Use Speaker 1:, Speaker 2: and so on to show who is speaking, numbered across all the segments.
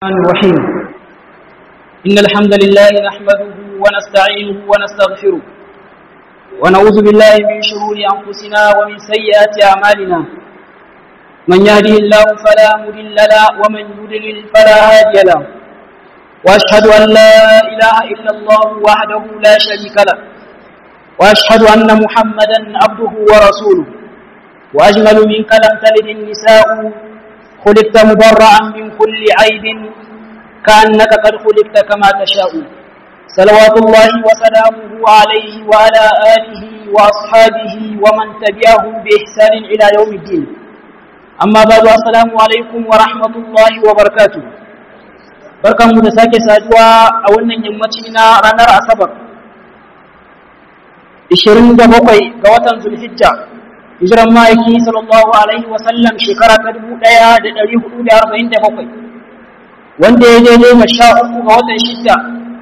Speaker 1: الرحمن الرحيم إن الحمد لله نحمده ونستعينه ونستغفره ونعوذ بالله من شرور أنفسنا ومن سيئات أعمالنا من يهده الله فلا مضل له ومن يضلل فلا هادي له وأشهد أن لا إله إلا الله وحده لا شريك له وأشهد أن محمدا عبده ورسوله وأجمل منك لم تلد النساء خلقت مبرعا من كل عيب كأنك قد خلقت كما تشاء صلوات الله وسلامه عليه وعلى آله وأصحابه ومن تبعهم بإحسان إلى يوم الدين أما بعد السلام عليكم ورحمة الله وبركاته barkanmu da sake saduwa a wannan yammaci na ranar asabar 27 ga watan zulhijja hijiran ma'aiki sallallahu alaihi wasallam shekara ta dubu ɗaya da ɗari hudu da arba'in da bakwai wanda ya daidai ma sha uku ga watan shidda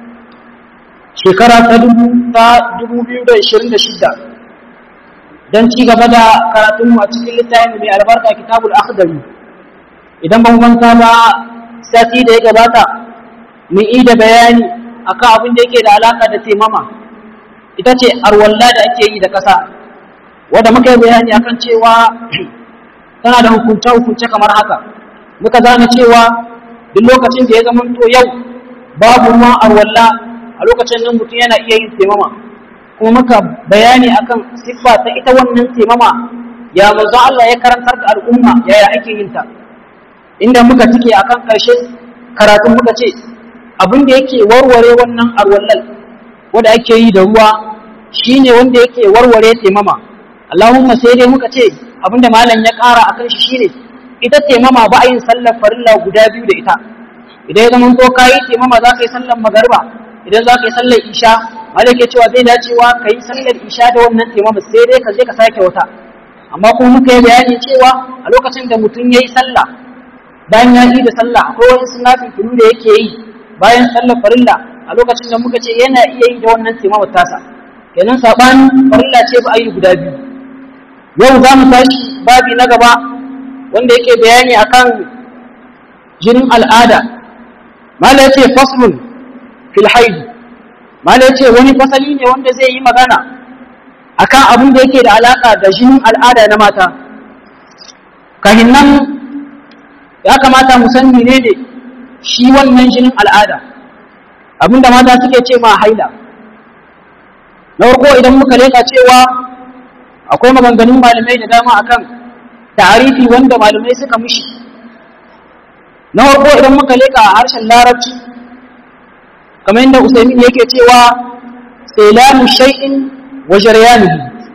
Speaker 1: shekara ta dubu ta dubu biyu da ishirin da shidda don ci gaba da karatunmu a cikin littafin mai albarka kitabul akhdari idan ban manta ba sati da ya gabata mun yi da bayani akan abin da yake da alaka da taimama ita ce arwalla da ake yi da ƙasa wanda muka yi bayani akan cewa tana da hukunce-hukunce kamar haka muka gane cewa duk lokacin da ya zama to yau babu ruwan arwalla a lokacin nan mutum yana iya yin taimama kuma muka bayani akan siffa ta ita wannan taimama ya manzo Allah ya karantar da al'umma yaya ake yin ta inda muka tike akan karshe karatun muka ce abin da yake warware wannan arwallal wanda ake yi da ruwa shine wanda yake warware taimama Allahumma sai dai muka ce abinda malam ya ƙara akan shi shine ita taimama ba a yin sallar farilla guda biyu da ita idan ya zama to kayi taimama za ka yi sallar magarba idan za ka yi sallar isha malam ke cewa zai dacewa ka yi sallar isha da wannan taimama sai dai ka je ka sake wata amma kuma muka yi bayani cewa a lokacin da mutum ya yi sallah bayan ya yi da sallah akwai wani sunafi filu da yake yi bayan sallar farilla a lokacin da muka ce yana iya yi da wannan taimama tasa kenan saɓanin farilla ce ba a yi guda biyu yau za mu tashi babi na gaba wanda yake bayani akan jinin al'ada mala yace faslun fil haid mala yace wani fasali ne wanda zai yi magana akan abin da yake da alaka da jinin al'ada na mata kahin nan ya kamata mu san menene shi wannan jinin al'ada abinda mata suke ce ma haila na farko idan muka leka cewa akwai maganganun malamai da dama akan tarifi wanda malamai suka mishi na farko idan muka leka a harshen larabci kamar yadda usaimin yake cewa sailamu shay'in wa jaryanihi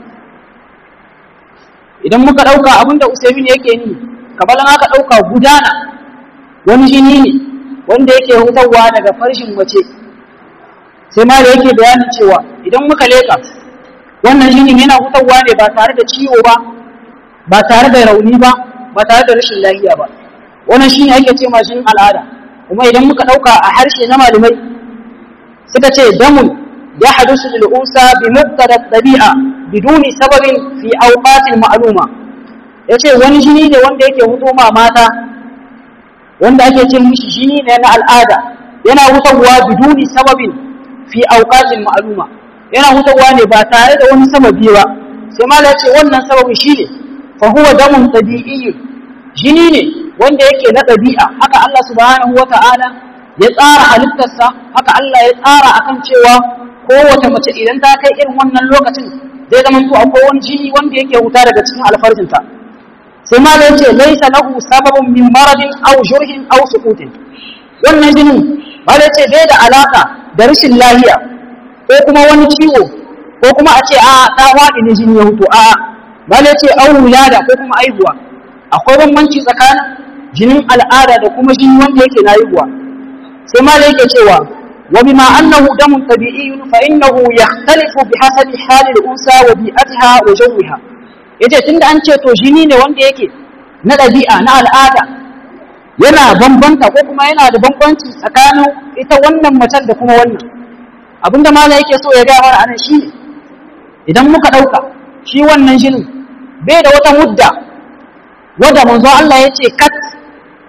Speaker 1: idan muka dauka abinda usaimin yake ni kamar an aka dauka gudana wani jini ne wanda yake hutawa daga farshin mace sai ma da yake bayanin cewa idan muka leka wannan jinin yana hutawa ne ba tare da ciwo ba ba tare da rauni ba ba tare da rashin lafiya ba wannan shine ake ce ma jinin al'ada kuma idan muka dauka a harshe na malamai suka ce damun ya hadisu lil unsa bi muqtada tabi'a biduni sababin fi awqatin ma'luma yace wani jini ne wanda yake huto ma mata wanda ake ce mishi jini ne na al'ada yana hutawa biduni sababin fi awqatin ma'luma yana hutawa ne ba tare da wani sababi ba sai mala ce wannan sababin shine fa huwa damun tabi'i jini ne wanda yake na ɗabi'a haka Allah subhanahu wata'ala ya tsara halittarsa haka Allah ya tsara akan cewa kowace mace idan ta kai irin wannan lokacin zai zama to akwai wani jini wanda yake huta daga cikin alfarjinta sai mala yace laysa lahu sababun min maradin aw jurhin aw sukutin wannan jinin mala yace bai da alaka da rashin lafiya ko kuma wani ciwo ko kuma a ce a ta waɗi ne jini ya hutu a bale ce an wulada ko kuma aihuwa akwai bambanci tsakanin jinin al'ada da kuma jini wanda yake na aihuwa sai ma da yake cewa wa bima annahu damun tabi'iyyun fa innahu yakhtalifu bi hasabi hali al-unsa wa bi'atiha wa jawiha yace tunda an ce to jini ne wanda yake na ɗabi'a na al'ada yana bambanta ko kuma yana da bambanci tsakanin ita wannan macen da kuma wannan abinda mala yake so ya gaya mana anan shi idan muka ɗauka shi wannan jinin bai da wata mudda wadda manzo Allah ya ce kat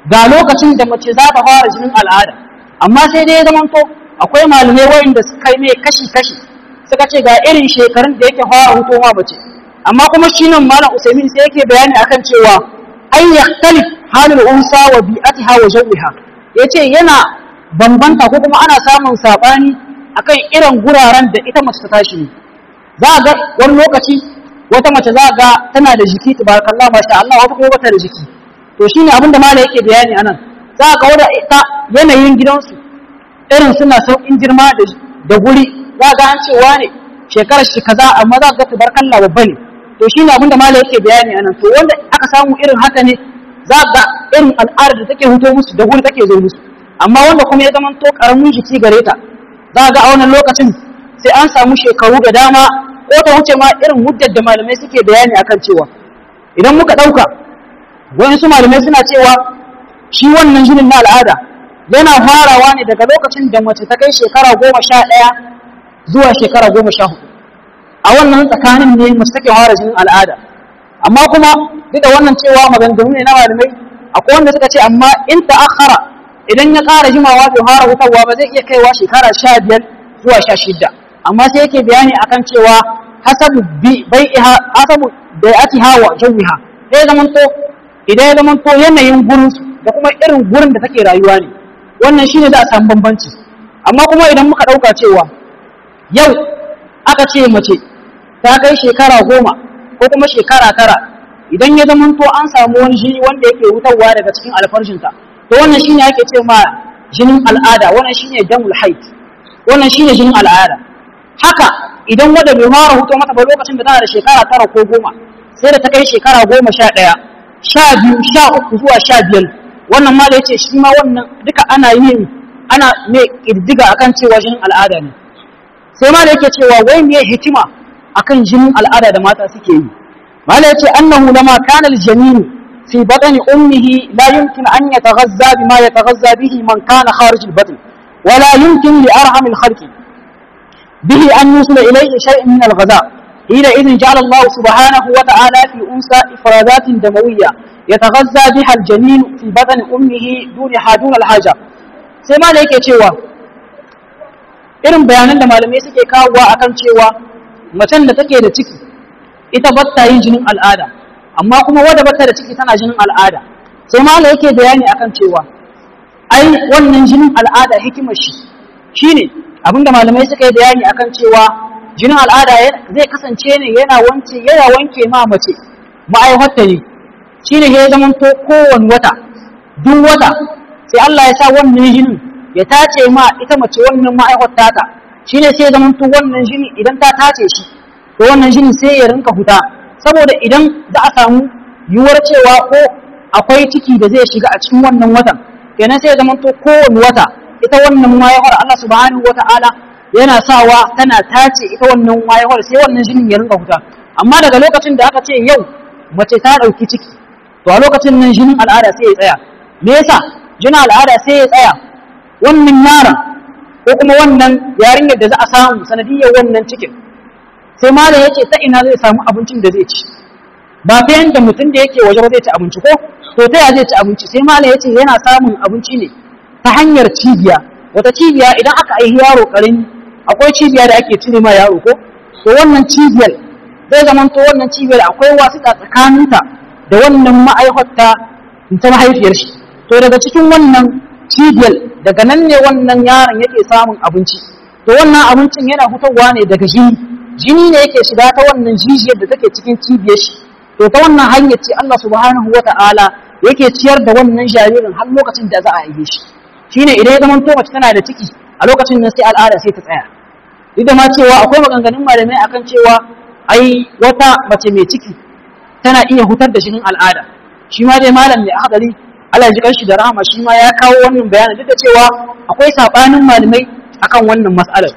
Speaker 1: ga lokacin da mace za ta fara jinin al'ada amma sai dai ya zamanto akwai malamai wayanda suka yi mai kashi-kashi suka ce ga irin shekarun da yake fara hutowa mace amma kuma shi nan malam usaimin sai yake bayani akan cewa an yaktalif halul unsa wa bi'atiha wa jawiha yace yana bambanta ko kuma ana samun sabani akan irin guraren da ita mace ta tashi ne za ga wani lokaci wata mace za ga tana da jiki tabarakallah masha Allah wata kuma bata da jiki to shine abin da malam yake bayani anan za ga wanda ita yanayin gidansu irin suna sauƙin girma da guri za ga an cewa ne shekarar shi kaza amma za ga tabarakallah babba ne to shine abin da malam yake bayani anan to wanda aka samu irin haka ne za ga irin al'adar da take huto musu da guri take zo musu amma wanda kuma ya zama to karamin jiki gare ta za ga a wannan lokacin sai an samu shekaru da dama ko ta wuce ma irin muddar da malamai suke bayani akan cewa idan muka ɗauka wayansu malamai suna cewa shi wannan jinin na al'ada yana farawa ne daga lokacin da mace ta kai shekara goma sha ɗaya zuwa shekara goma sha hudu a wannan tsakanin ne mace take fara jinin al'ada amma kuma duk da wannan cewa maganganu ne na malamai akwai wanda suka ce amma in ta'akhara idan ya ƙara jimawa bai fara hutarwa ba zai iya kaiwa shekara sha biyar zuwa sha shida amma sai yake bayani akan cewa hasabu bai'iha hasabu bai'atiha wa jawiha sai zaman to idan ya zaman to yanayin gurin da kuma irin gurin da take rayuwa ne wannan shine za a samu bambanci amma kuma idan muka ɗauka cewa yau aka ce mace ta kai shekara goma ko kuma shekara tara idan ya zama to an samu wani jini wanda yake wutarwa daga cikin alfarshinta to wannan shine ake ce ma jinin al'ada wannan shine damul haid wannan shine jinin al'ada haka idan wanda bai fara huto mata ba lokacin da tana da shekara tara ko goma sai da ta kai shekara goma sha ɗaya sha biyu sha uku zuwa sha biyar wannan ma da yace shi ma wannan duka ana yin ana mai ƙiddiga akan cewa jinin al'ada ne sai ma da yake cewa wai me hikima akan jinin al'ada da mata suke yi mala yace annahu lama kana aljanin fi batni ummihi la yumkin an yataghazza bima yataghazza bihi man kana kharij albatn ولا يمكن لأرحم الخلق به أن يوصل إليه شيء من الغذاء حينئذ جعل الله سبحانه وتعالى في أنثى إفرازات دموية يتغذى بها الجنين في بدن أمه دونها دون الحاجة سيما لك cewa irin bayanan da malamai suke kawowa akan cewa macen da take da ciki ita batta yin jinin al'ada amma kuma wadda batta da ciki tana jinin al'ada sai malam yake bayani akan cewa ai wannan jinin al'ada hikimar shi shine abinda malamai suka yi bayani akan cewa jinin al'ada zai kasance ne yana wanke yana wanke ma mace ma'aihatta ne shine ya zama to kowane wata duk wata sai Allah ya sa wannan jinin ya tace ma ita mace wannan ma'aihatta ta shine sai ya zama to wannan jini idan ta tace shi to wannan jinin sai ya rinka huta saboda idan za a samu yiwuwar cewa ko akwai ciki da zai shiga a cikin wannan watan kenan sai ya zama to kowane wata ita wannan mayawar Allah subhanahu wata'ala yana sawa tana tace ita wannan mayawar sai wannan jinin ya rinka huta amma daga lokacin da aka ce yau mace ta ɗauki ciki to a lokacin nan jinin al'ada sai ya tsaya me yasa jinin al'ada sai ya tsaya wannan yaron ko kuma wannan yarinyar da za a samu sanadiyar wannan cikin sai malam yace ta ina zai samu abincin da zai ci ba ta yanda mutum da yake waje ba zai ci abinci ko to ta ya zai ci abinci sai malam yace yana samun abinci ne ta hanyar cibiya wata cibiya idan aka aihi yaro karami akwai cibiya da ake cire ma yaro ko to wannan cibiyar zai zama to wannan cibiyar akwai wasiƙa tsakaninta da wannan ma'aikata ta mahaifiyar shi to daga cikin wannan cibiyar daga nan ne wannan yaron yake samun abinci to wannan abincin yana fitowa ne daga jini jini ne yake shiga ta wannan jijiyar da take cikin cibiyar shi to ta wannan hanyar ce Allah subhanahu wata'ala yake ciyar da wannan jaririn har lokacin da za a haife shi shine idan ya zama to mace tana da ciki a lokacin nan sai al'ada sai ta tsaya duk da ma cewa akwai maganganun malamai akan cewa ai wata mace mai ciki tana iya hutar da jinin al'ada shi ma dai malam mai hadari Allah ji kanshi da rahama shi ma ya kawo wannan bayanin duk da cewa akwai sabanin malamai akan wannan mas'alar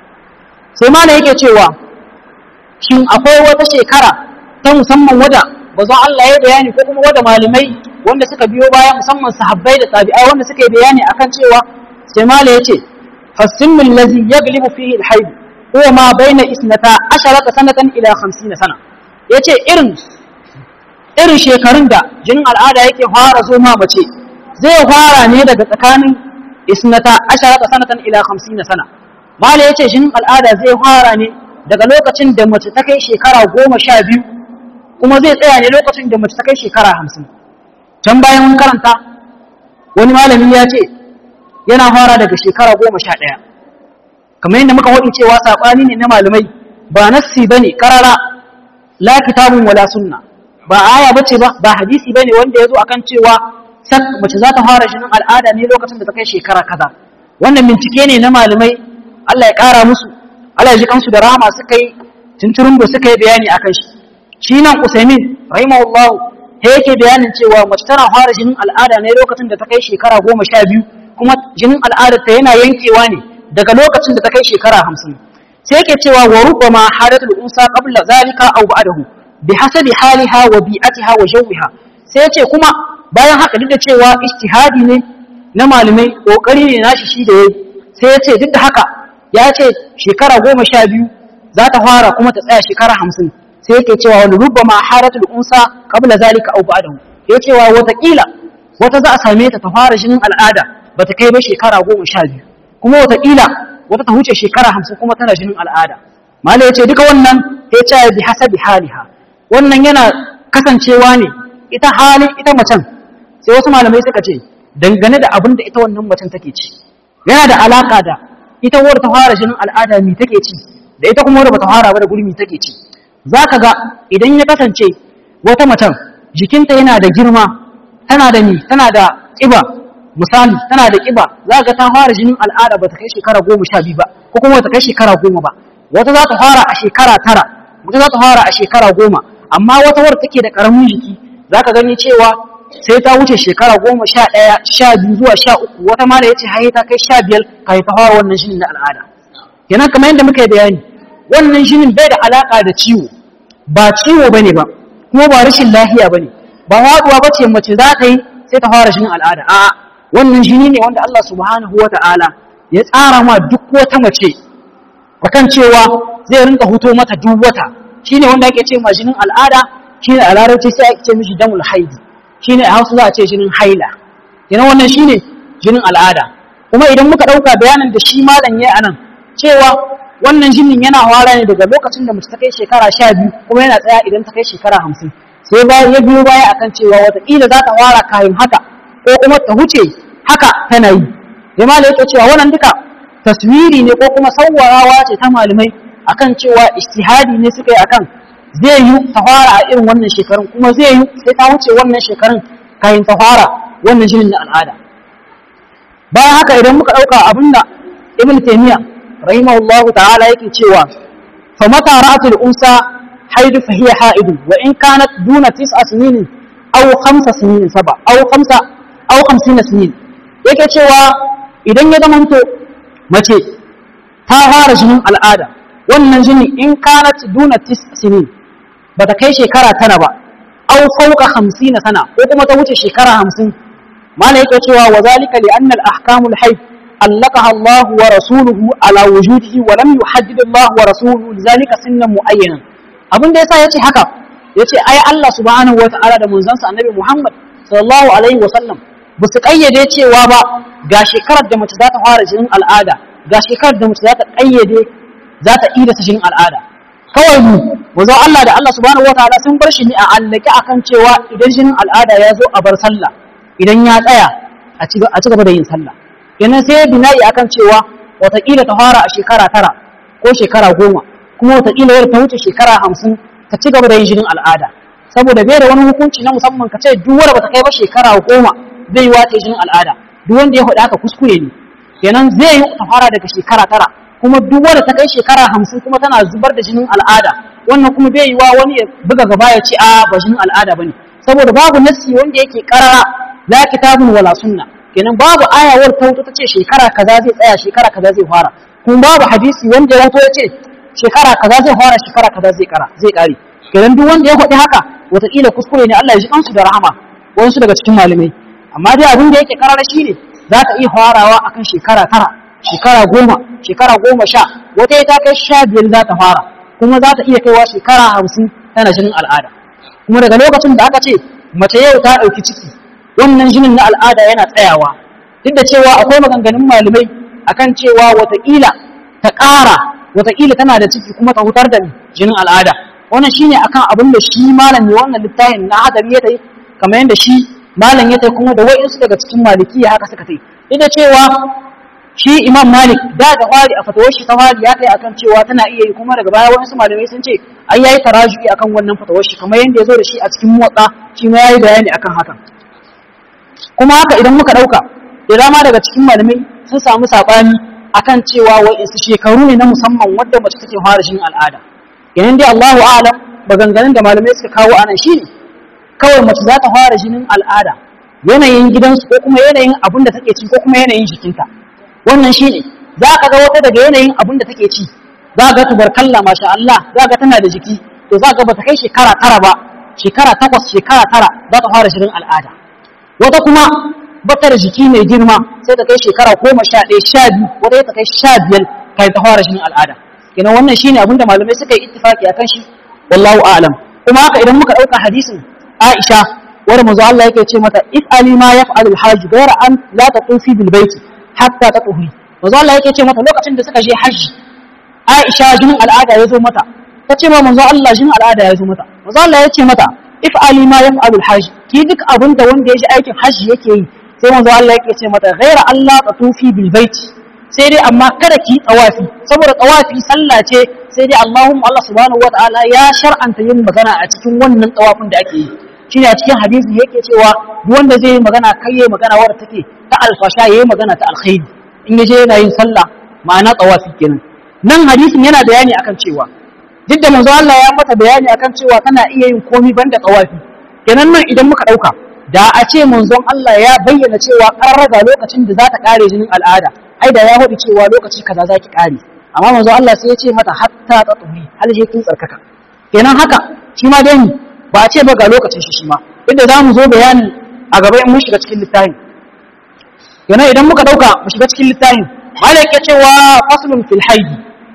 Speaker 1: sai malam yake cewa shin akwai wata shekara ta musamman wada bazan Allah ya bayani ko kuma wada malamai wanda suka biyo baya musamman sahabbai da tabi'ai wanda suka yi bayani akan cewa sai mala yace fasimmu allazi yaglibu fihi alhayd huwa ma baina isnata asharata sanatan ila 50 sana yace irin irin shekarun da jinin al'ada yake fara zo ma mace zai fara ne daga tsakanin isnata asharata sanatan ila 50 sana mala yace jinin al'ada zai fara ne daga lokacin da mace ta kai shekara goma sha biyu kuma zai tsaya ne lokacin da mace ta kai shekara hamsin can bayan mun karanta wani malami ya ce yana fara daga shekara goma sha ɗaya kamar yadda muka waɗi cewa saɓani ne na malamai ba nassi ba ne karara la kitabun wala sunna ba aya ba ce ba ba hadisi ba ne wanda ya zo akan cewa sak mace za ta fara jinin al'ada ne lokacin da ta kai shekara kaza wannan bincike ne na malamai Allah ya ƙara musu Allah ya ji kansu da rahama suka yi tunturun da suka yi bayani akan shi shi nan Usaimin rahimahullah ta yake bayanin cewa mace tana fara jinin al'ada ne lokacin da ta kai shekara goma sha biyu kuma jinin al'adar ta yana yankewa ne daga lokacin da ta kai shekara hamsin sai yake cewa wa rubbama hadatul unsa qabla zalika aw ba'dahu bi hasabi haliha wa bi'atiha wa jawiha sai yace kuma bayan haka duk da cewa ijtihadi ne na malamai kokari ne nashi shi da yayi sai yace duk da haka ya ce shekara goma sha biyu za ta fara kuma ta tsaya shekara hamsin sai yake cewa wani rubba ma haratul unsa qabla zalika aw ba'dahu ya cewa watakila wata za a same ta ta fara jinin al'ada bata kai ba shekara goma sha biyu kuma watakila wata ta huce shekara hamsin kuma tana jinin al'ada malai ya ce duka wannan ya ce bi hasabi haliha wannan yana kasancewa ne ita halin ita macen sai wasu malamai suka ce dangane da abin da ita wannan macen take ci yana da alaka da ita wadda ta fara jinin al'ada mi take ci da ita kuma wadda bata fara ba da gurmi take ci zaka ga idan ya kasance wata macen jikinta yana da girma tana da ni tana da kiba misali tana da kiba za ga ta fara jinin al'ada bata kai shekara goma sha biyu ba ko kuma bata kai shekara goma ba wata za ta fara a shekara tara wata za ta fara a shekara goma amma wata wadda take da karamin jiki zaka gani cewa sai ta wuce shekara goma sha ɗaya sha biyu zuwa sha uku wata ma da ya ce haye ta kai sha biyar ka ta fara wannan shinin na al'ada kenan kamar yadda muka yi bayani wannan shinin bai da alaƙa da ciwo ba ciwo bane ba kuma ba rashin lafiya bane ba haɗuwa ba ce mace za ta yi sai ta fara shinin al'ada a'a wannan shini ne wanda Allah subhanahu wa ta'ala ya tsara ma duk wata mace akan cewa zai rinka huto mata duk wata shine wanda ake ce ma jinin al'ada shine a larabci sai ake ce mishi damul haidi shine a hausa za a ce jinin haila kenan wannan shine jinin al'ada kuma idan muka ɗauka bayanin da shi malam ya anan cewa wannan jinin yana fara ne daga lokacin da mace ta kai shekara sha biyu kuma yana tsaya idan ta kai shekara hamsin sai bayan ya biyo baya akan cewa wataƙila za ta fara kayan haka ko kuma ta huce haka tana yi sai malam yake cewa wannan duka taswiri ne ko kuma sawwarawa ce ta malamai akan cewa ijtihadi ne suka yi akan zai yi ta fara a irin wannan shekarun kuma zai yi sai ta wuce wannan shekarun kayan ta fara wannan jinin na al'ada bayan haka idan muka ɗauka abinda ibn taymiya rahimahullahu ta'ala yake cewa fa mata ra'atul unsa haidu fa hiya haidu wa in kanat duna tis'a sinin aw khamsa sinin saba aw khamsa aw khamsina sinin yake cewa idan ya zamanto mace ta fara jinin al'ada wannan jini in kanat duna tis'a sinin bata kai shekara tana ba aw fawqa 50 sana ko kuma ta wuce shekara 50 mala yake cewa wa zalika li anna al ahkamul hayd allaqaha Allah wa rasuluhu ala wujudihi wa lam yuhaddid Allah wa rasuluhu lidhalika sinnan muayyanan abin da yasa yace haka yace ai Allah subhanahu wa ta'ala da manzon sa annabi Muhammad sallallahu alaihi wa sallam ba su kayyade cewa ba ga shekarar da mace za ta fara jinin al'ada ga shekarar da mace za ta kayyade za ta ida jinin al'ada kawai mu wazo Allah da Allah subhanahu wataala sun bar shi ne a allake akan cewa idan jinin al'ada ya zo a bar sallah idan ya tsaya a ci gaba da yin sallah kenan sai bina'i akan cewa wataƙila ta fara a shekara tara ko shekara goma kuma wataƙila yadda ta wuce shekara hamsin ta ci gaba da yin jinin al'ada saboda bai da wani hukunci na musamman ka ce duk wanda bata kai ba shekara goma zai yi wata jinin al'ada duk wanda ya faɗi haka kuskure ne kenan zai yi ta fara daga shekara tara kuma duk wanda ta kai shekara hamsin kuma tana zubar da jinin al'ada wannan kuma bai yi wa wani ya buga gaba ya ce a ba jinin al'ada bane saboda babu nassi wanda yake karara la kitabun wala sunna kenan babu ayawar ta wuta tace shekara kaza zai tsaya shekara kaza zai fara kuma babu hadisi wanda ya wuto ya ce shekara kaza zai fara shekara kaza zai kara zai kare kenan duk wanda ya faɗi haka wataƙila kuskure ne Allah ya ji kansu da rahama wasu daga cikin malamai amma dai abin da yake karara shine za ta iya farawa akan shekara tara shekara goma shekara goma sha wata ta kai sha biyar za ta fara kuma za ta iya kaiwa shekara hamsin tana jinin al'ada kuma daga lokacin da aka ce mace yau ta ɗauki ciki wannan jinin na al'ada yana tsayawa duk da cewa akwai maganganun malamai akan cewa wataƙila ta ƙara wataƙila tana da ciki kuma ta hutar da jinin al'ada wannan shine akan abin da shi malam ne wannan littafin na hadari ya tai kamar yadda shi malam ya tai kuma da wa'insu daga cikin malikiya haka suka tai duk da cewa shi imam malik da ga fari a fatawar shi ta fari ya kai akan cewa tana iya yi kuma daga baya wa'insu malamai sun ce ai yayi tarajuki akan wannan fatawar shi kamar yadda ya zo da shi a cikin motsa shi ma yayi bayani akan hakan kuma haka idan muka dauka da dama daga cikin malamai sun samu sabani akan cewa wa'insu shekaru ne na musamman wadda mace take fara jin al'ada yayin dai Allahu a'lam maganganun da malamai suka kawo anan shine kawai mace za ta fara jinin al'ada yanayin gidansu ko kuma yanayin abin da take ci ko kuma yanayin jikinta wannan shine za ka ga wata daga yanayin abin da take ci za ga tubarkalla masha Allah za ga tana da jiki to za ga bata kai shekara tara ba shekara takwas shekara tara za ta fara jinin al'ada wata kuma bata da jiki mai girma sai ta kai shekara goma sha ɗaya sha biyu wata ta kai sha biyar kai ta fara jinin al'ada kenan wannan shine abin da malamai suka yi ittifaki akan shi wallahu a'lam kuma haka idan muka ɗauka hadisin Aisha wanda manzo Allah yake ce mata if ali ma yaf'alu al-hajj ghayra an la tatufi bil baiti hatta tatuhi manzo Allah yake ce mata lokacin da suka je hajji Aisha jinin al'ada ya zo mata ta ce ma manzo Allah jinin al'ada ya zo mata manzo Allah ya ce mata if ali ma yaf'alu al-hajj ki duk abin da wanda ya ji aikin hajji yake yi sai manzo Allah yake ce mata ghayra Allah tatufi bil baiti sai dai amma kada ki tsawafi saboda tsawafi sallah ce sai dai Allahumma Allah subhanahu wataala ya shar'anta yin magana a cikin wannan tsawafin da ake yi shine a cikin hadisi yake cewa duk wanda zai yi magana kai yayi magana wadda take ta alfasha yayi magana ta alkhairi in yaje yana yin sallah ma'ana tsawafi kenan nan hadisin yana bayani akan cewa duk da manzo Allah ya mata bayani akan cewa kana iya yin komai banda tsawafi kenan nan idan muka dauka da a ce manzon Allah ya bayyana cewa karraga lokacin da za ta kare jinin al'ada ai da ya faɗi cewa lokaci kaza za ki kare amma manzo Allah sai ya ce mata hatta tatumi hal je kin tsarkaka kenan haka shi ma dai ba a ce ba ga lokacin shi shi ma duk da zamu zo bayani a gaba in mun shiga cikin littafin kenan idan muka dauka mu shiga cikin littafin malai ke cewa faslun fil haid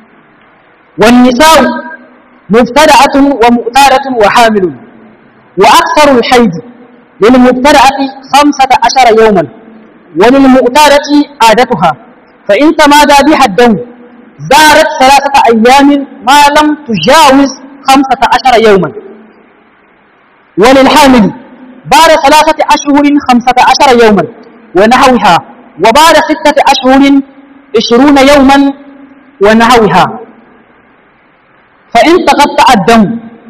Speaker 1: wan nisa'u mubtada'atun wa mu'taratun wa hamilun wa aktharu al haid lil mubtada'ati 15 yawman wa lil mu'tarati adatuha fa in tamada biha ad-dam زارت ثلاثة أيام ما لم تجاوز خمسة عشر يوما وللحامل بعد ثلاثة أشهر خمسة عشر يوما ونحوها وبعد ستة أشهر عشرون يوما ونحوها فإن تقطع الدم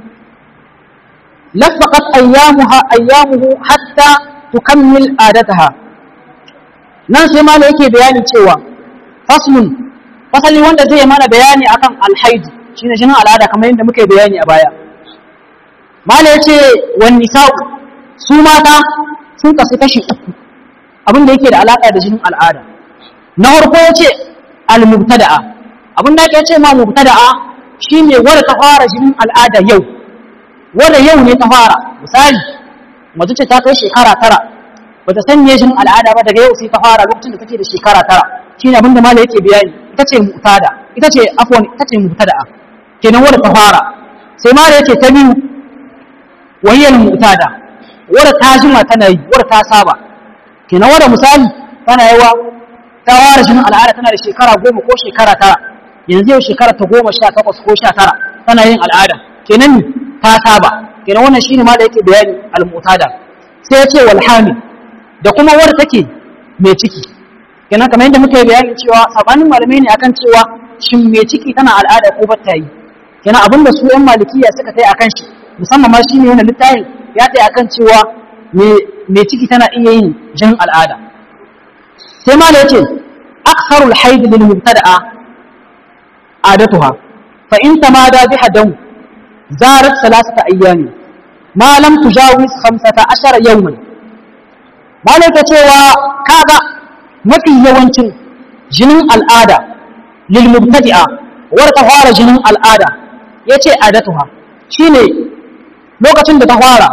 Speaker 1: لفقت أيامها أيامه حتى تكمل عادتها ناس ما لك بيان cewa فصل fasali wanda zai mana bayani akan alhaidi shine jinin al'ada kamar yadda muke bayani a baya mala yace wan nisa'u su mata sun kasu kashi uku abin da yake da alaka da jinin al'ada na farko yace al mubtada'a abin da yake ce ma mubtada'a shine wanda ta fara jinin al'ada yau wanda yau ne ta fara misali mace ce ta kai shekara tara bata san me jinin al'ada ba daga yau sai ta fara lokacin da take da shekara tara shine abin da mala yake bayani ita ce mu'tada ita ce afwan ita ce mubtada'a kenan wanda ta fara sai mala yake ta biyu wahiyar mu'tada wadda ta jima tana yi wadda ta saba kenan wadda misali tana yawa ta fara jinin al'ada tana da shekara goma ko shekara tara yanzu yau shekara ta goma sha takwas ko sha tara tana yin al'ada kenan ta saba kenan wannan shine ma da yake bayani al-mu'tada sai ya ce wal hamil da kuma wadda take mai ciki kenan kamar yadda muka yi bayani cewa sabanin malamai ne akan cewa shin mai ciki tana al'ada ko ba ta yi kenan abinda su yan malikiya suka tai akan shi musamman ma shi ne wannan littafin ya tsaye akan cewa mai ciki tana iya yin jin al'ada sai ma da yace aktharul haid lil mubtada'a adatuha fa in tamada biha dam zarat salasata ayyami ma lam tujawiz 15 yawman malaka cewa kaga mafi yawancin jinin al'ada lil mubtadi'a warka fara jinin al'ada yace adatuha shine lokacin da ta fara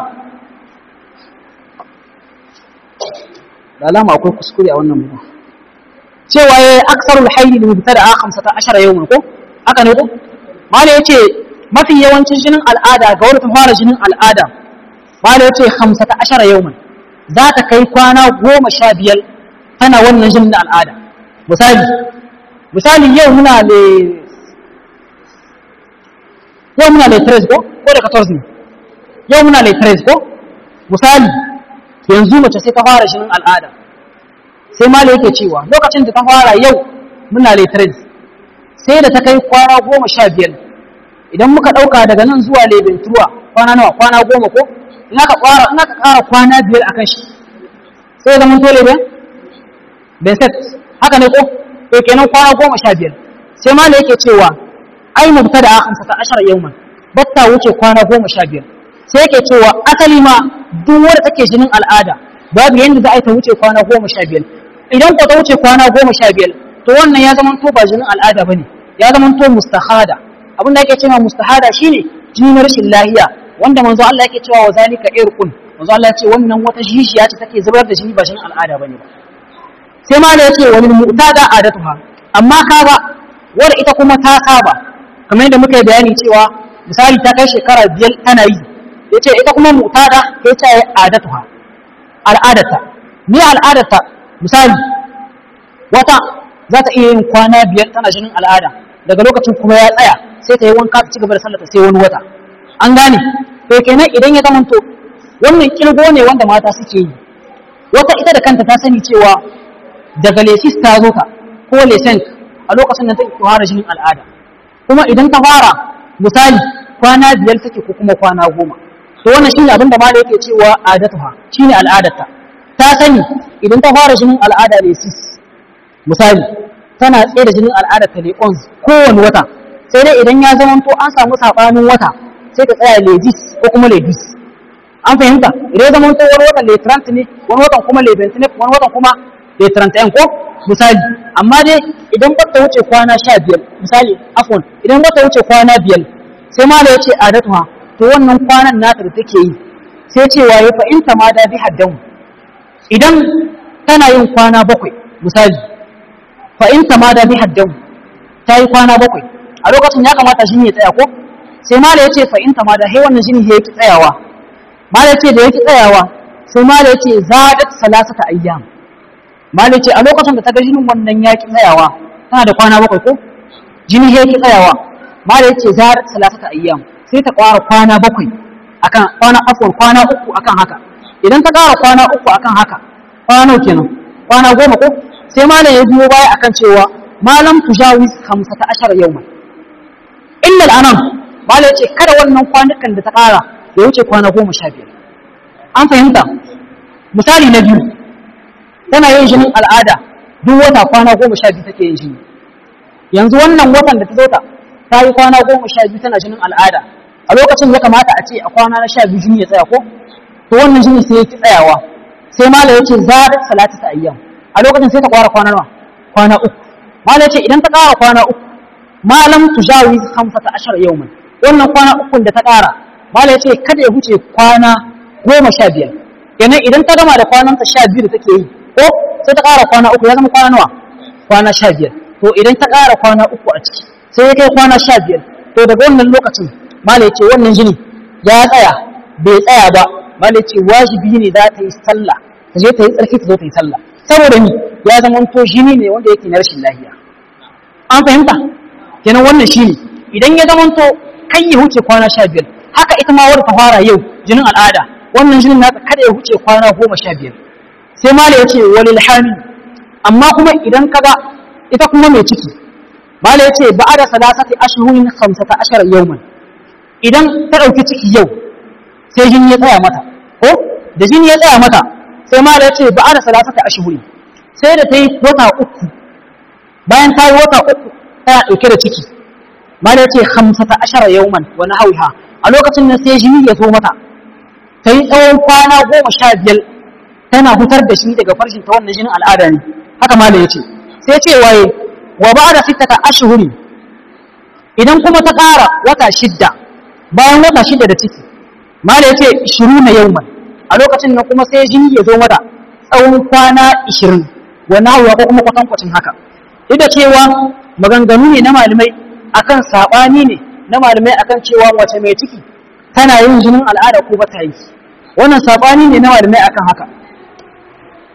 Speaker 1: da alama akwai kuskure a wannan mutum cewa ya yi aksarul haili da mubtada a hamsa ta ashara yau ko aka ne ko mala ya ce mafi yawancin jinin al'ada ga wani ta fara jinin al'ada mala ya ce hamsa ta ashara yau za ta kai kwana goma sha biyar tana wannan jinin na al'ada misali misali yau muna da yau muna da tres ko ko da 14 ne yau muna da tres ko misali yanzu mace sai ta fara jinin al'ada sai mala yake cewa lokacin da ta fara yau muna da tres sai da ta kai kwana goma sha biyar idan muka ɗauka daga nan zuwa lebentuwa kwana nawa kwana goma ko in aka ƙara kwana biyar a kan shi sai ya zama tole ben benset haka ne ko to kenan kwana goma sha biyar sai ma da yake cewa ai mubta da hamsa ta ashara yauman batta wuce kwana goma sha biyar sai yake cewa asali ma duk wanda take jinin al'ada babu yanda za a yi ta wuce kwana goma sha biyar idan ko ta wuce kwana goma sha biyar to wannan ya zama to ba jinin al'ada bane ya zama to mustahada abin da ake cewa mustahada shine jini na rashin lahiya wanda manzo Allah yake cewa wa zalika irqun manzo Allah ya ce wannan wata jishiya ce take zubar da jini ba jinin al'ada bane ba sai ma da yace wani mu'tada adatuha amma kaga wanda ita kuma ta saba kamar yadda muka yi bayani cewa misali ta kai shekara biyar tana yi yace ita kuma mu'tada sai ta yi adatuha al'adata ni al'adata misali wata za ta iya yin kwana biyar tana jinin al'ada daga lokacin kuma ya tsaya sai ta yi wanka ta ci gaba da sallata sai wani wata an gane to kenan idan ya zamanto wannan kirgo ne wanda mata suke yi wata ita da kanta ta sani cewa daga lesis ta zo ta ko lesen a lokacin da take fara jinin al'ada kuma idan ta fara misali kwana biyar take ko kuma kwana goma to wannan shine abin da malai yake cewa adatuha shine al'adarta ta sani idan ta fara jinin al'ada lesis misali tana tsaye da jinin al'ada ta leƙons kowane wata sai dai idan ya zama to an samu saɓanin wata sai ta tsaya legis ko kuma legis an fahimta idan ya zama to wani watan letrant ne wani watan kuma lebent ne wani watan kuma letrant ɗin ko misali amma dai idan ba ta wuce kwana sha biyar misali afon idan ba ta wuce kwana biyar sai ma da ya ce adatuha to wannan kwanan nata da take yi sai cewa ya fa'inta ma da bi haddan idan tana yin kwana bakwai misali fa in tamada bi haddan ta yi kwana bakwai a lokacin ya kamata shi ya tsaya ko sai mala ya ce fa in tamada hai wannan jini ya ki tsayawa mala ya ce da ya ki tsayawa sai mala ya ce zadat salasata ayyam mala ya ce a lokacin da ta ga jinin wannan ya ki tsayawa tana da kwana bakwai ko jini ya ki tsayawa mala ya ce zadat salasata ayyam sai ta kwara kwana bakwai akan kwana afwan kwana uku akan haka idan ta kara kwana uku akan haka kwana kenan kwana goma ko sai malam ya biyo baya akan cewa malam tujawiz 15 yawman illa al'anam malam yace kada wannan kwanukan da ta kara ya wuce kwana 15 an fahimta misali na biyu tana yin jinin al'ada duk wata kwana 12 take yin jini yanzu wannan watan da ta zo ta ta yi kwana 12 tana jinin al'ada a lokacin ya kamata a ce a kwana na 12 jini ya tsaya ko to wannan jini sai ya ki tsayawa sai malam yace zadat salatu ta ayyam a lokacin sai ta kwara kwana nawa kwana uku malai ce idan ta kara kwana uku malam tujawiz 15 yawman wannan kwana ukun da ta kara malai ce kada ya huce kwana goma sha biyar kenan idan ta gama da kwananta sha biyu da take yi ko sai ta kara kwana uku ya zama kwana nawa kwana sha biyar to idan ta kara kwana uku a ciki sai ya kai kwana sha biyar to daga wannan lokacin malai ce wannan jini ya tsaya bai tsaya ba malai ce wajibi ne za ta yi sallah ta je ta yi tsarki ta zo ta yi sallah saboda ni ya zama to jini ne wanda yake na rashin lafiya an fahimta kenan wannan shine idan ya zama to kai ya huce kwana sha biyar haka ita ma wadda ta fara yau jinin al'ada wannan jinin naka kada ya huce kwana goma sha biyar sai mala ya ce walil hamil amma kuma idan kaga ita kuma mai ciki mala ya ce ba'a da salasati ashhurin khamsata ashara yawman idan ta ɗauki ciki yau sai jini ya tsaya mata ko da jini ya tsaya mata sai ma da ya ce ba a da salasata a shihuri sai da ta yi wata uku bayan ta yi wata uku tana ɗauke da ciki ma da ya ce hamsata ashara yauman wani hauha a lokacin nan sai jini ya zo mata ta yi tsawon kwana goma sha biyar tana hutar da shi daga farshin ta wannan jinin al'ada ne haka ma da ya ce sai ce waye wa ba da sittata ashhuri idan kuma ta ƙara wata shidda bayan wata shidda da ciki ma da ya ce shiru na yauman a lokacin nan kuma sai jini ya zo mata tsawon kwana 20 wani hawa ko kuma kwatankwacin haka duk da cewa maganganu ne na malamai akan sabani ne na malamai akan cewa wace mai ciki tana yin jinin al'ada ko bata yi wannan sabani ne na malamai akan haka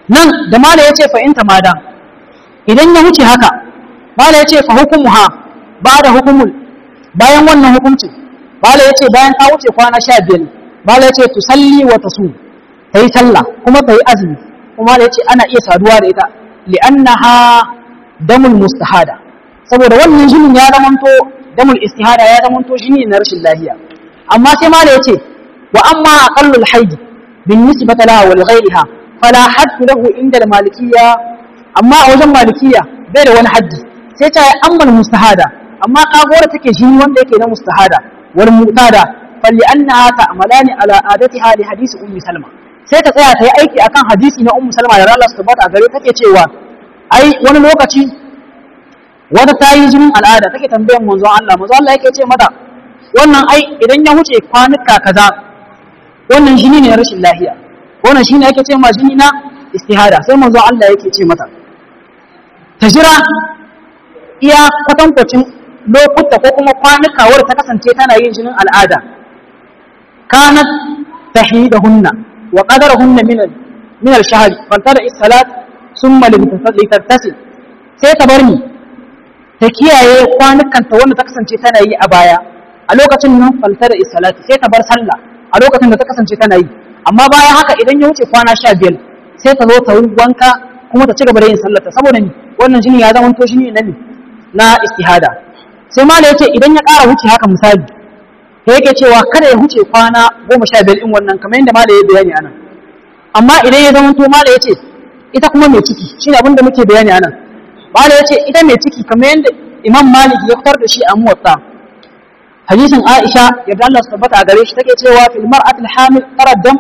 Speaker 1: nan da mala yace fa in tamada idan ya wuce haka mala yace fa hukumuha ba da hukumul bayan wannan hukuncin mala yace bayan ta wuce kwana 15 mala yace tusalli wa tasum tayi sallah kuma tayi azumi kuma mala yace ana iya saduwa da ita li'annaha damul mustahada saboda wannan jinin ya zamanto damul istihada ya zamanto jini na rashin lafiya amma sai mala yace wa amma aqallul haidi bin nisbata laha wal ghayriha fala haddu lahu inda al malikiyya amma a wajen malikiyya bai da wani haddi sai ta yi ammal mustahada amma kagora take jini wanda yake na mustahada wal mutada falli annaha ta'malani ala adatiha li hadisi ummi salma sai ta tsaya ta yi aiki akan hadisi na ummu salma da Allah subhanahu a gare take cewa ai wani lokaci wata ta yi jinin al'ada take tambayan manzo Allah manzo Allah yake ce mata wannan ai idan ya wuce kwanuka kaza wannan jini ne rashin lafiya wannan shine yake ce ma jini na istihada sai manzo Allah yake ce mata ta jira iya kwatankwacin lokuta ko kuma kwanuka wadda ta kasance tana yin jinin al'ada kanat tahidahunna wa qadarahunna min min al-shahr fantada is-salat thumma litattasil sai ta bar ni ta kiyaye kwanukanta wanda ta kasance tana yi a baya a lokacin nan fantada is-salat sai ta bar sallah a lokacin da ta kasance tana yi amma bayan haka idan ya wuce kwana 15 sai ta zo ta yi wanka kuma ta ci gaba da yin sallarta saboda ni wannan jini ya zama to jini na ni na istihada sai ma da yace idan ya ƙara wuce haka misali sai yake cewa kada ya wuce kwana goma sha biyar in wannan kamar yadda mala ya bayani anan amma idan ya zama to mala yace ita kuma mai ciki shine abin da muke bayani anan mala yace ita mai ciki kamar yadda imam malik ya fitar da shi a muwatta hadisin aisha yadda Allah su tabbata a gare shi take cewa fil mar'atil hamil taraddam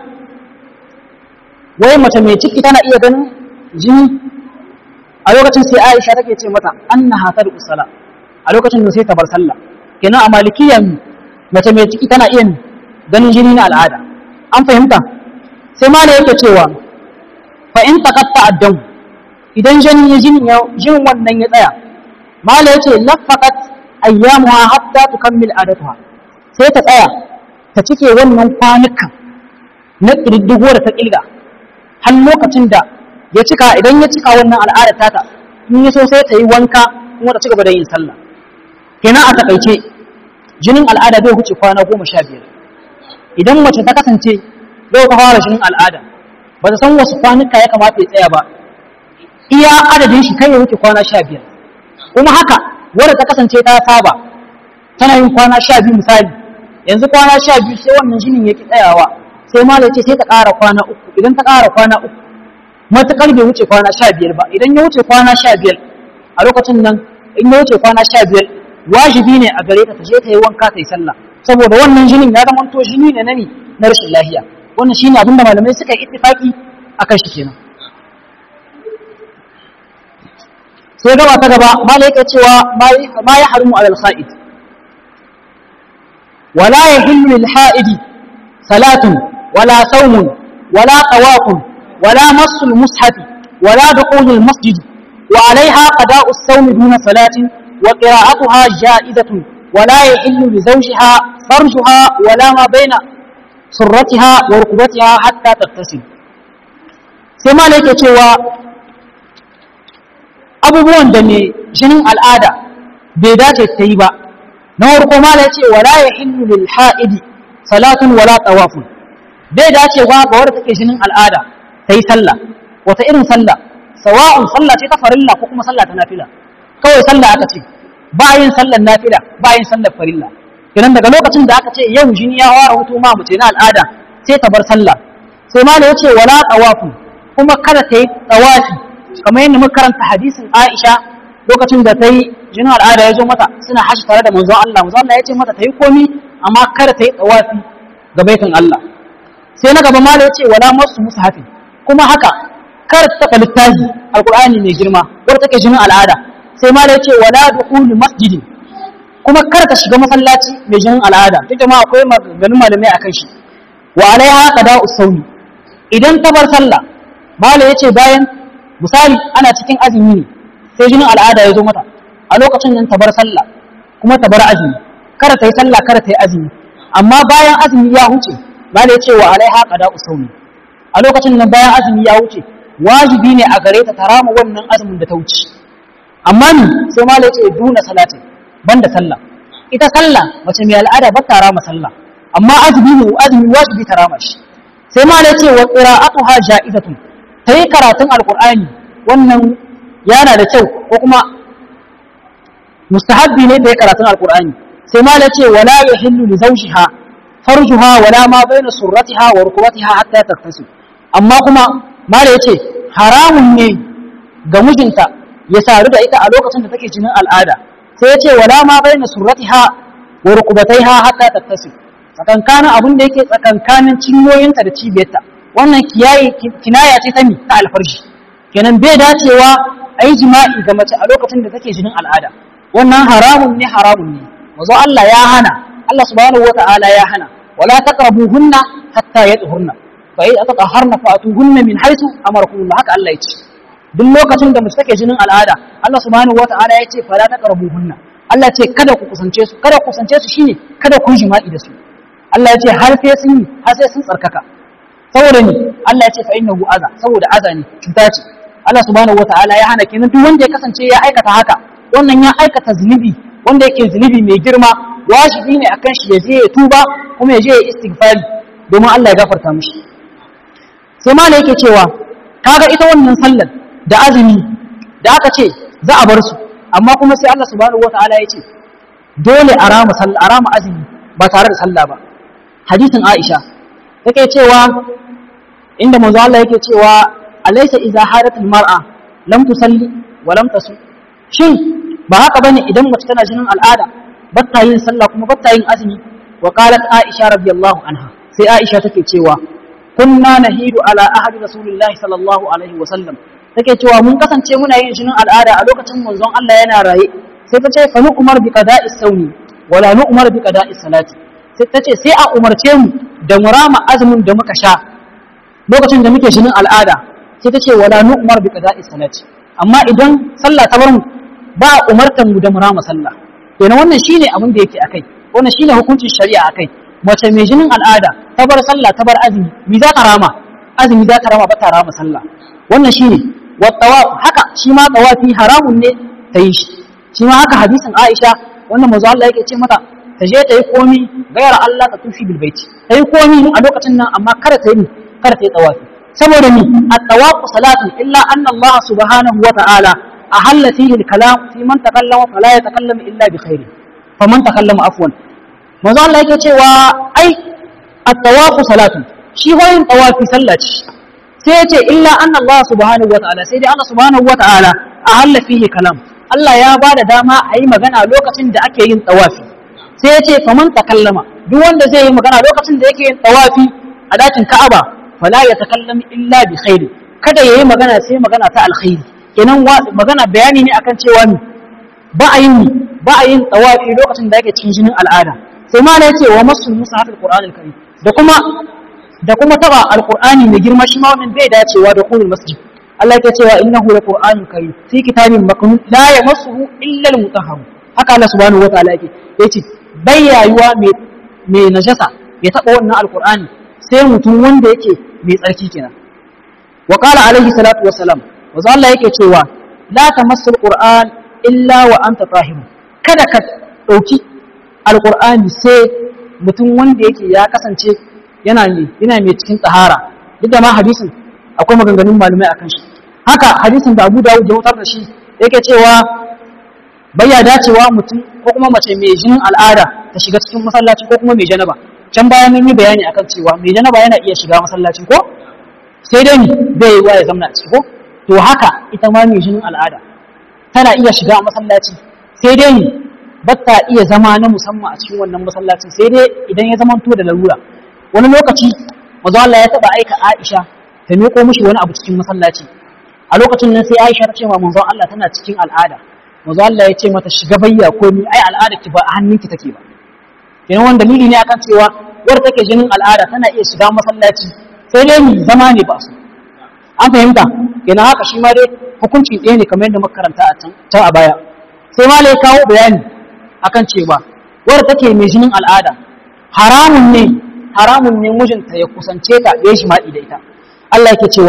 Speaker 1: wai mace mai ciki tana iya ganin jini a lokacin sai Aisha take ce mata annaha tad'u sala a lokacin da sai ta bar sallah kenan a malikiya mace mai ciki tana iya ganin jini na al'ada an fahimta sai ma da yake cewa fa in taqatta addam idan jini ya jini ya jin wannan ya tsaya mala yace lafaqat ayyamuha hatta tukammil adatuha sai ta tsaya ta cike wannan kwanukan na ƙididdigo da ta ƙilga har lokacin da ya cika idan ya cika wannan al'adar tata in ya so sai ta yi wanka kuma ta ci gaba da yin sallah kenan a takaice jinin al'ada bai wuce kwana goma sha biyar idan mace ta kasance yau ta fara jinin al'ada ba ta san wasu kwanuka ya kamata ya tsaya ba iya adadin shi kai ya wuce kwana sha biyar kuma haka wadda ta kasance ta saba tana yin kwana sha biyu misali yanzu kwana sha biyu sai wannan jinin ya ki tsayawa sai ma ce sai ta ƙara kwana uku idan ta ƙara kwana uku matuƙar bai wuce kwana sha biyar ba idan ya wuce kwana sha biyar a lokacin nan in ya wuce kwana sha biyar wajibi ne a gare ta ta je ta yi wanka ta yi sallah saboda wannan jinin ya zama to jini ne na ni na rashin lafiya wannan shine abin da malamai suka yi ittifaki akan shi kenan sai gaba ta gaba malai yake cewa ma ya harimu alal kha'id wala yahillu lil ha'idi salatun wala saumun wala tawafun wala massul mushafi wala dukhulul masjid wa alaiha qada'u as-sawm duna salatin wa qira'atuha ja'izatun wala yahillu li zawjiha farjuha wala ma baina surratiha wa rukbatiha hatta tattasil sai malai yake cewa abubuwan da mai jinin al'ada bai dace ta yi ba na farko mala ce wala ya hillu lil ha'idi salatun wala tawafun bai dace ba ga wadda take jinin al'ada ta yi sallah wata irin sallah sawa'un sallah ce ta farilla ko kuma sallah ta nafila kawai sallah aka ce ba yin sallar nafila ba yin sallar farilla kenan daga lokacin da aka ce yau jini ya fara hutu ma mace na al'ada sai ta bar sallah sai mala ya ce wala tawafun kuma kada ta yi tawafi kamar yadda muka karanta hadisin Aisha lokacin da ta yi jinin al'ada ya zo mata suna hashi tare da manzon Allah manzon Allah ya ce mata ta yi komi amma kada ta yi tsawafi ga baitin Allah sai na gaba mala ya ce wala masu mushafi kuma haka kada ta taɓa littafi alqur'ani mai girma wanda take jinin al'ada sai mala ya ce wala dukhulu masjidi kuma kada ta shiga masallaci mai jinin al'ada duk da ma akwai maganganun malamai akan shi wa alaiha qada'u sawmi idan ta bar sallah mala ya ce bayan misali ana cikin azumi ne sai jinin al'ada ya zo mata a lokacin nan ta bar sallah kuma ta bar azumi kada ta yi sallah kada ta yi azumi amma bayan azumi ya huce ba da ya ce wa alaiha qada usawmi a lokacin nan bayan azumi ya huce wajibi ne a gare ta tarama wannan azumin da ta wuce amma ni sai ma ce duna salati banda sallah ita sallah mace mai al'ada ba ta rama sallah amma azumi ne azumi wajibi ta rama shi sai ma ce wa qira'atuha ja'izatun tayi karatun alqur'ani wannan yana da kyau ko kuma mustahabbi ne tayi karatun alqur'ani sai ma ce wala yahillu li zawjiha farjuha wala ma baina surratiha wa rukbatiha hatta taktasi amma kuma mala yace haramun ne ga mijinta ya sadu da ita a lokacin da take jinin al'ada sai yace wala ma baina surratiha wa rukbataiha hatta taktasi tsakankanin abin da yake tsakankanin cinyoyinta da cibiyarta wannan kiyaye kinaya ce ta mi ta alfarji kenan bai dacewa a yi jima'i ga mace a lokacin da take jinin al'ada wannan haramun ne haramun ne mazo Allah ya hana Allah subhanahu wata'ala ya hana wala taqrabuhunna hatta yadhurna fa idza tatahharna fa'tuhunna min haythu amarakum haka Allah ya ce duk lokacin da mace take jinin al'ada Allah subhanahu wata'ala ya ce fala taqrabuhunna Allah ya ce kada ku kusance su kada ku kusance su shine kada ku jima'i da su Allah ya ce har sai sun yi har sai sun tsarkaka saboda ni Allah ya ce fa innahu aza saboda aza ne cuta ce Allah subhanahu wata'ala ya hana kenan duk wanda ya kasance ya aikata haka wannan ya aikata zunubi wanda yake zunubi mai girma wajibi ne akan shi ya je ya tuba kuma ya je ya istighfari domin Allah ya gafarta mishi sai ma yake cewa kaga ita wannan sallar da azumi da aka ce za a bar su amma kuma sai Allah subhanahu wataala ya ce dole a rama sallah a rama azumi ba tare da sallah ba hadisin Aisha take cewa inda manzo Allah yake cewa alaysa idza haratul mar'a lam tusalli wa lam tasu shin ba haka bane idan mace tana jinin al'ada ba ta yin sallah kuma ba ta yin azumi wa qalat aisha radiyallahu anha sai aisha take cewa kunna nahidu ala ahadi rasulillahi sallallahu alaihi wa sallam take cewa mun kasance muna yin jinin al'ada a lokacin manzon Allah yana raye sai ta ce fa nu'mar bi qada'i sawmi wala nu'mar bi qada'i salati sai ta ce sai a umarce mu da murama azumin da muka sha lokacin da muke jinin al'ada sai ta ce wala nu'mar bi qada'i salati amma idan sallah ta bar mu ba a umartar mu da mu rama sallah kenan wannan shine abin da yake akai wannan shine hukuncin shari'a akai mace mai jinin al'ada ta bar sallah ta bar azumi mi za ta rama azumi za ta rama ba ta rama sallah wannan shine wa tawaf haka shi ma tawafi haramun ne ta yi shi shi ma haka hadisin Aisha wannan manzo Allah yake ce mata ta je ta yi komi gayar Allah ta tufi bil baiti ta yi komi a lokacin nan amma kada ta yi kada ta yi tawafi saboda ni at-tawafu salatu illa anna Allah subhanahu wa ta'ala أهل فيه الكلام في من تكلم فلا يتكلم إلا بخير فمن تكلم عفوا manzo Allah yake cewa ai at-tawafu salatu shi hoyin tawafi sallah ce sai yace illa anna Allah subhanahu wataala sai dai Allah subhanahu wataala ahalla fihi kalam Allah ya bada dama a yi magana lokacin da ake yin tawafi sai yace faman takallama duk wanda zai yi magana lokacin da yake yin tawafi a dakin Ka'aba fala yatakallam illa bi khairi kada yayi magana sai magana ta alkhairi kenan magana bayani ne akan cewa ni ba a yin ba a yin tawafi lokacin da yake cikin jinin al'ada sai ma yace wa masul mushaf alquran alkarim da kuma da kuma taba alqurani mai girma shi ma wannan bai dacewa da kullu masjid Allah yake cewa innahu laqur'anun karim fi kitabin maknun la yamassuhu illa almutahhar haka Allah subhanahu wataala yake yace bai yayuwa mai mai najasa ya taba wannan alqurani sai mutum wanda yake mai tsarki kenan wa qala alaihi salatu wassalam wanzu Allah yake cewa la tamassul qur'an illa wa anta tahim kada ka dauki alqur'ani sai mutum wanda yake ya kasance yana ne yana mai cikin tsahara duk da ma hadisin akwai maganganun malamai akan shi haka hadisin da Abu Dawud ya wutar da shi yake cewa bayya dacewa mutum ko kuma mace mai jinin al'ada ta shiga cikin masallaci ko kuma mai janaba can bayan mun yi bayani akan cewa mai janaba yana iya shiga masallaci ko sai dai bai yi wa ya zamna a ciki ko to haka ita ma mai jinin al'ada tana iya shiga masallaci sai dai ni ba ta iya zama na musamman a cikin wannan masallacin sai dai idan ya zama to da larura wani lokaci mazu Allah ya taba aika Aisha ta miƙo mishi wani abu cikin masallaci a lokacin nan sai Aisha ta ce wa manzon Allah tana cikin al'ada manzon Allah ya ce mata shiga bayya ko ni ai al'ada ki ba a hannunki take ba kenan wani dalili ne akan cewa wadda take jinin al'ada tana iya shiga masallaci sai dai ni zama ne ba su an fahimta kenan haka shi ma dai hukunci ɗaya ne kamar yadda makaranta a can a baya sai ma ya kawo bayani akan cewa wadda take mai jinin al'ada haramun ne haramun ne mijinta ya kusance ta ya jima'i da ita Allah yake cewa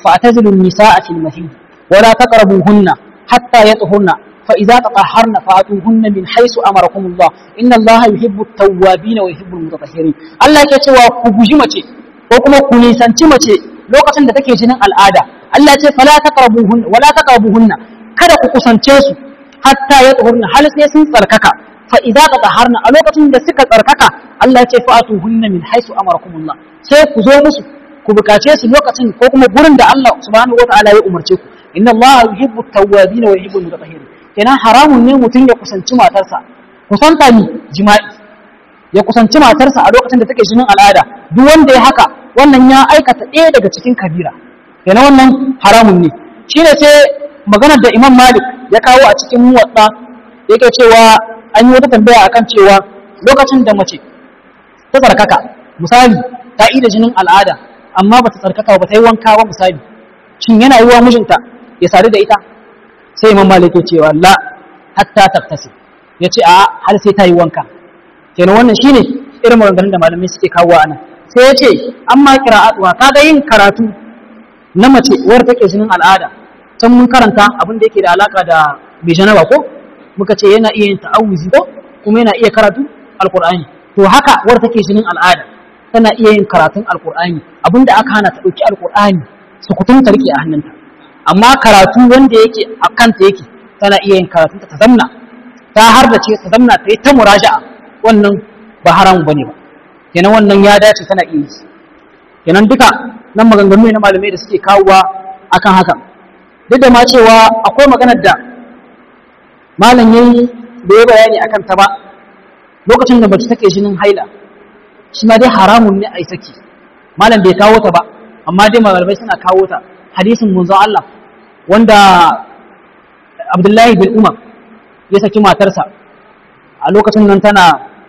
Speaker 1: fa'tazilu an-nisaa fil mahid wa la taqrabuhunna hatta yatahurna fa idza tatahharna fa'tuhunna min haythu amarakum Allah inna Allah yuhibbu at-tawwabin wa yuhibbu al-mutatahhirin Allah yake cewa ku guji mace ko kuma ku nisanci mace lokacin da take jinin al'ada Allah ce fala taqrabuhunna wala taqrabuhunna kada ku kusance su hatta yatahurna hal sai sun tsarkaka fa idza tatahharna a lokacin da suka tsarkaka Allah ya ce fa'tuhunna min haythu amarakumullah sai ku zo musu ku bukace su lokacin ko kuma gurin da Allah subhanahu wataala ya umarce ku inna Allah yuhibbu at-tawwabin wa yuhibbu al-mutatahhirin kenan haramun ne mutum ya kusanci matarsa kusanta ni jima'i ya kusanci matarsa a lokacin da take jinin al'ada duk wanda ya haka wannan ya aikata ɗaya daga cikin kabira kenan wannan haramun ne shine sai maganar da Imam Malik ya kawo a cikin muwatta yake cewa an yi wata tambaya akan cewa lokacin da mace ta tsarkaka misali ta ida jinin al'ada amma ba ta tsarkaka ba ta yi wanka ba misali shin yana yi wa mijinta ya sadu da ita sai imam malik ya cewa la hatta taktasi ya ce a har sai ta yi wanka kenan wannan shine irin maganganun da malamai suke kawo a nan sai ya ce amma qira'atuha kaga yin karatu na mace wadda take jinin al'ada can mun karanta abin da yake da alaka da bai janaba ko muka ce yana iya yin ta'awuzi ko kuma yana iya karatu alqur'ani to haka wadda take jinin al'ada tana iya yin karatun alqur'ani abinda aka hana ta dauki alqur'ani su kutun ta rike a hannunta amma karatu wanda yake a kanta yake tana iya yin karatu ta zamna ta har da ce ta zamna ta yi ta muraja'a wannan ba haramu bane ba kenan wannan ya dace tana iya yi kenan duka nan maganganu ne na malamai da suke kawowa akan haka duk da ma cewa akwai maganar da malam yayi da ya bayani akan ta ba lokacin da mace take jinin haila shi ma dai haramun ne a yi saki malam bai kawo ta ba amma dai malamai suna kawo ta hadisin munzon Allah wanda Abdullahi bin Umar ya saki matarsa a lokacin nan tana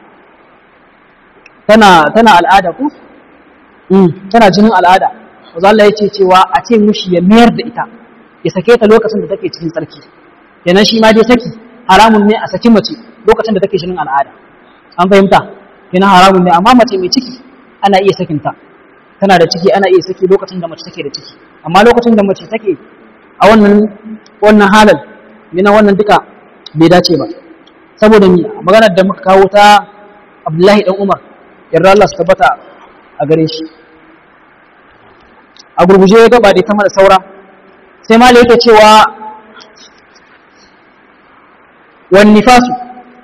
Speaker 1: tana tana al'ada ku tana jinin al'ada wanzu Allah ya ce cewa a ce mushi ya mayar da ita ya sake ta lokacin da take cikin tsarki kenan shi ma dai saki haramun ne a saki mace lokacin da take jinin al'ada an fahimta kenan haramun ne amma mace mai ciki ana iya sakinta tana da ciki ana iya saki lokacin da mace take da ciki amma lokacin da mace take a wannan wannan halal mina wannan duka bai dace ba saboda ni maganar da muka kawo ta Abdullahi dan Umar yarda Allah su tabbata a gare shi a gurguje ya gaba da ta mara saura sai mali yake cewa wan nifasu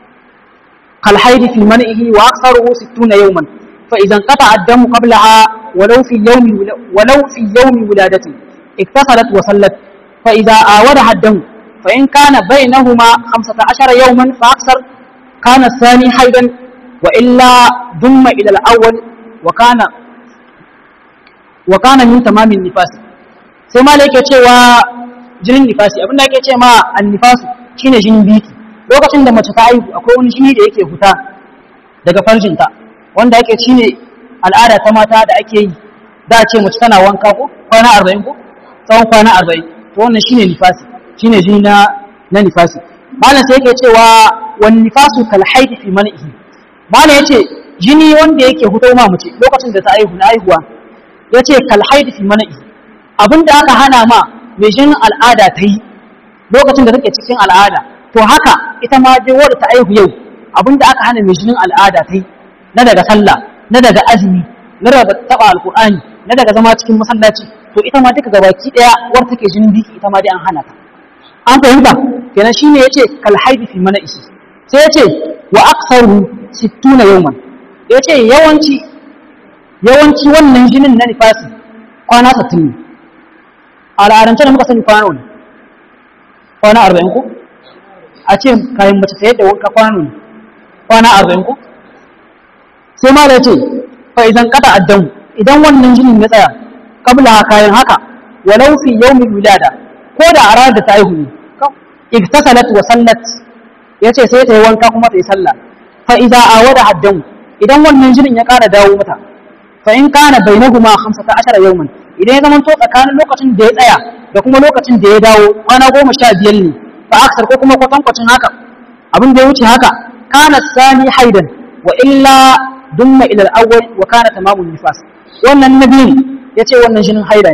Speaker 1: kal haidi fi man'ihi wa aktharuhu 60 yawman fa idan qata ad-damu qablaha walau fi yawmi walau fi yawmi wiladati iktasalat wa sallat fa idza awadaha ad-damu fa in kana bainahuma 15 yawman fa akthar kana thani haidan wa illa dumma ila al-awwal wa kana wa kana min tamamin nifasi sai ma yake cewa jinin nifasi abinda yake ce ma annifasu shine jinin biki lokacin da mace ta aihu akwai wani jini da yake huta daga farjinta wanda yake shine al'ada ta mata da ake yi za a ce mace tana wanka ko kwana arba'in ko tsawon kwana arba'in to wannan shine nifasi shine jini na na nifasi malam sai yake cewa wan nifasu kal haidi fi man'ihi malam yace jini wanda yake hutar ma mace lokacin da ta aihu na aihuwa ya ce kalhaidi fi mana'i abinda aka hana ma mai jinin al'ada ta yi lokacin da take cikin al'ada to haka ita ma dai wadda ta aihu yau abinda aka hana mai jinin al'ada ta yi na daga sallah na daga azumi na daga taba alqur'ani na daga zama cikin masallaci to ita ma duka gabaki daya war take jinin biki ita ma dai an hana ta an fahimta kenan shine yace kalhaidi fi mana'i sai yace wa aktsaru 60 yawman yace yawanci yawanci wannan jinin na nifasi kwana 60 ne a al'adance da muka sani kwana ne kwana 40 ko a ce kayan mace ta yadda wanka kwana ne kwana 40 ko sai ma da ce fa idan kada addamu idan wannan jinin ya tsaya kabla kayan haka walau fi yawmin wilada ko da a ranar da ta haihu ne iktasalat wa sallat yace sai ta yi wanka kuma ta yi sallah fa idza awada addamu idan wannan jinin ya kara dawo mata fa in kana bainahuma 15 yawman idan ya zamanto tsakanin lokacin da ya tsaya da kuma lokacin da ya dawo kwana goma sha biyar ne fa aksar ko kuma kwatankwacin haka abin da ya wuce haka kana sani haidan wa illa dumma ila al-awwal wa kana tamamun nifas wannan nabiyin yace wannan jinin haida ne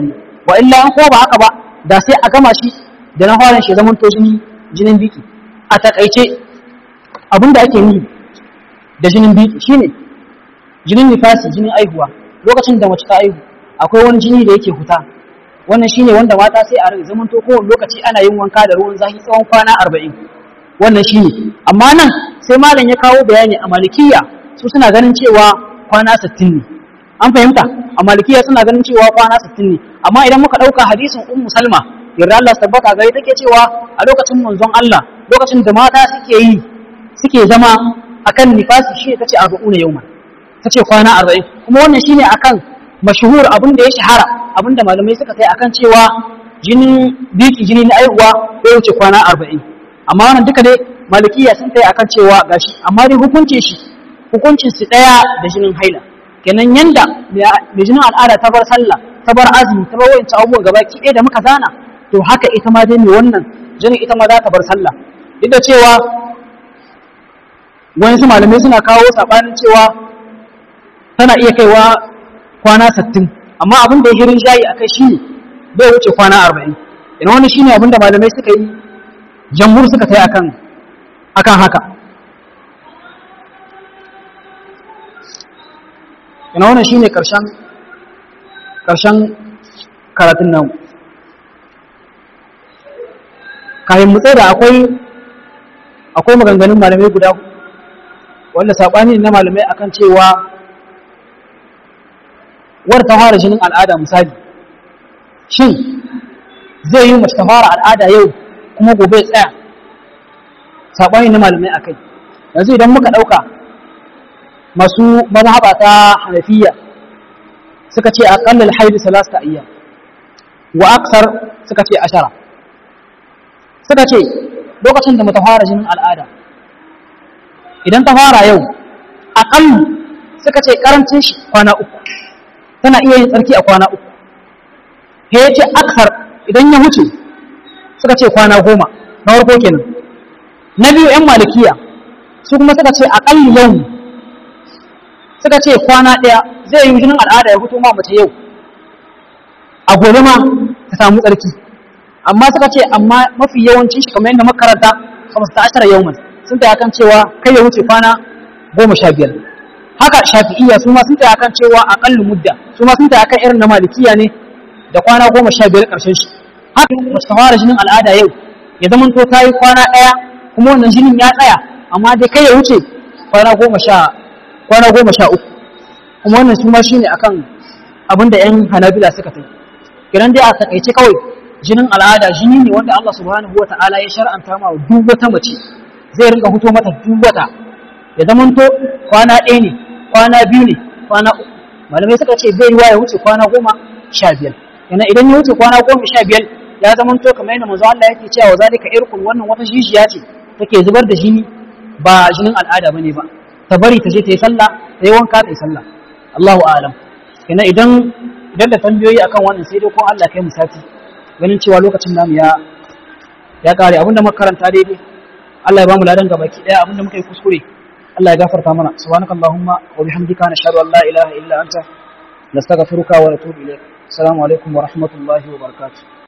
Speaker 1: wa illa an ko ba haka ba da sai a gama shi da na farin shi zaman to jini jinin biki a takaice abinda ake yi da jinin biki shine jinin nifasi jinin aihuwa lokacin da mace ta aihu akwai wani jini da yake huta wannan shine wanda mata sai a rage zaman to kowane lokaci ana yin wanka da ruwan zafi tsawon kwana arba'in wannan shine amma nan sai malam ya kawo bayani a malikiya su suna ganin cewa kwana sittin ne an fahimta a malikiya suna ganin cewa kwana sittin ne amma idan muka ɗauka hadisin ummu salma yarda Allah tabbata gari take cewa a lokacin manzon Allah lokacin da mata suke yi suke zama akan nifasi shi tace arba'una yawma tace kwana arba'in kuma wannan shine akan mashhur abin da ya shahara abin da malamai suka kai akan cewa jinin biki jini na aihuwa ko wuce kwana arba'in amma wannan duka dai malikiya sun kai akan cewa gashi amma dai hukuncin shi hukuncin su daya da jinin haila kenan yanda mai jinin al'ada ta bar sallah ta bar azumi ta bar wancan abubuwan gaba ki ɗaya da muka zana to haka ita ma dai mai wannan jinin ita ma za ta bar sallah duk da cewa wani su malamai suna kawo sabanin cewa tana iya kaiwa kwana sattin amma abin da ya hirin shayi a kai shine bai wuce kwana arba'in ina wani shine abin da malamai suka yi jamhur suka kai akan akan haka ina wannan shine karshen karshen karatun nan kayan mutse da akwai akwai maganganun malamai guda wanda saɓani na malamai akan cewa war ta fara jinin al'ada misali shin zai yi mace ta fara al'ada yau kuma gobe tsaya saɓani na malamai a kai yanzu idan muka ɗauka masu mazhaba ta hanafiya suka ce aƙallar haidu salasta iya wa aksar suka ce ashara suka ce lokacin da mata fara jinin al'ada idan ta fara yau aƙallu suka ce ƙarancin shi kwana uku tana iya yin tsarki a kwana uku he ya ce aksar idan ya wuce suka ce kwana goma na farko kenan na biyu yan malikiya su kuma suka ce aƙalli yau suka ce kwana ɗaya zai yi jinin al'ada ya fito ma mace yau a gobe ma ta samu tsarki amma suka ce amma mafi yawancin shi kamar yadda makaranta kamar ta ashara yau sun ta kan cewa kai ya wuce kwana goma sha biyar haka shafi'iyya su ma sun ta kan cewa aƙallu mudda su ma sun ta kan irin na malikiya ne da kwana goma sha biyar ƙarshen shi haka mace ta fara jinin al'ada yau ya zama to ta yi kwana ɗaya kuma wannan jinin ya tsaya amma dai kai ya wuce kwana goma sha kwana goma sha uku kuma wannan su ma shi ne akan abin da 'yan hanabila suka fi kiran dai a takaice kawai jinin al'ada jini ne wanda Allah subhanahu wa ta'ala ya shar'anta ma duk wata mace zai rinka fito mata duk wata ya zamanto kwana ɗaya ne kwana biyu ne kwana uku malamai suka ce zai yi wa ya wuce kwana goma sha biyar yana idan ya wuce kwana goma sha biyar ya zamanto kamar yadda manzo Allah yake cewa wa zalika irkun wannan wata jijiya ce take zubar da jini ba jinin al'ada bane ba ta bari ta je ta yi sallah ta yi wanka ta yi sallah Allahu a'lam yana idan idan da tambayoyi akan wannan sai dai ko Allah kai mu sati ganin cewa lokacin namu ya ya kare abinda muka karanta daidai Allah ya bamu ladan gabaki daya abinda muka yi kuskure Allah ya gafarta mana subhanakallahumma wa bihamdika nashhadu an la ilaha illa anta nastaghfiruka wa natubu ilayk assalamu alaikum wa rahmatullahi wa barakatuh